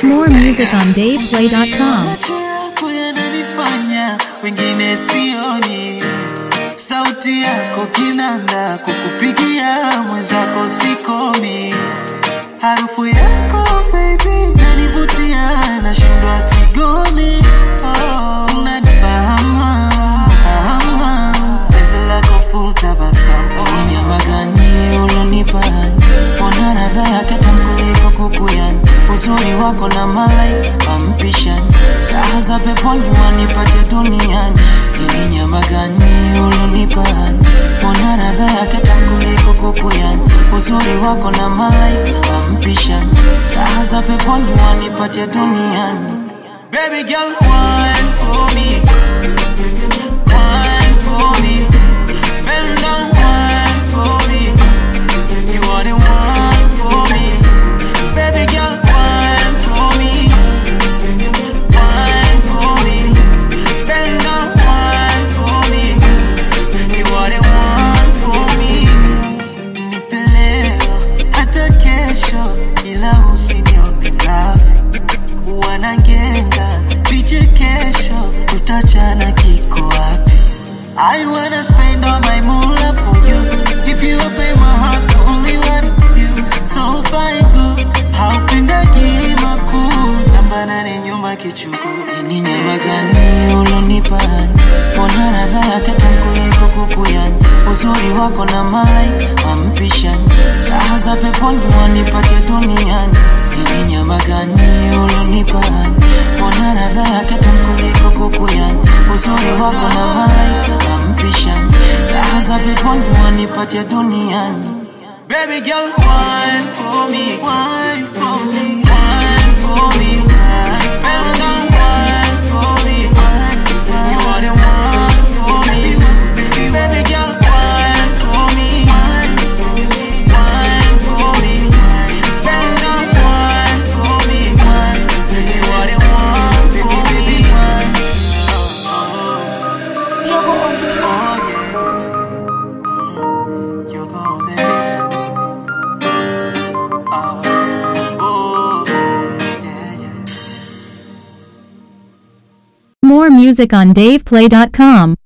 More music on DavePlay.com. Macho yako yananifanya wengine sioni, sauti yako kinanda, kukupigia mwenzako sikomi, harufu yako baby nanivutia, nashindwa sigoni, oh, unanipa hama hama, penzi lako full tabasamu, nyama gani ulonipa Mbona radha yake tamu kuliko kuku yani Uzuri wako na malaika mpishani Raha za peponi wanipate duniani Hili nyama gani ulonipa Mbona radha yake tamu kuliko kuku yani Uzuri wako na malaika mpishani Raha za peponi wanipate duniani Baby girl wine for me Wine for me Bend down wine for me you are the one for me. Baby girl, wine for me. Wine for me. Bend down, wine for me. You are the one for me. Nipe leo, hata kesho, ila usinione lafi. Wanangenga, vichekesho, tutachana kiko wapi? I wanna spend all my moolah for you. Give you up in my heart, only wants you. So fine good, haupendagi makuu. Namba nane nyuma kichuku, ini nyama gani ulonipa? Mbona radha yake tamu kuliko kuku yani? Uzuri wako na malaika mpishani, raha za peponi wanipate duniani. Ini nyama gani ulonipa? Mbona radha yake tamu kuliko kuku yani? Uzuri wako na malaika mpishani, raha za peponi wanipate duniani. Baby girl, wine for me, wine for me, wine for me. Bend down, wine for me. You are the one for me. Baby girl, wine for me, wine for me. Bend down, wine for me. You are the one for me. Oh yeah, you go this. Oh, oh, yeah, yeah. More music on DavePlay.com.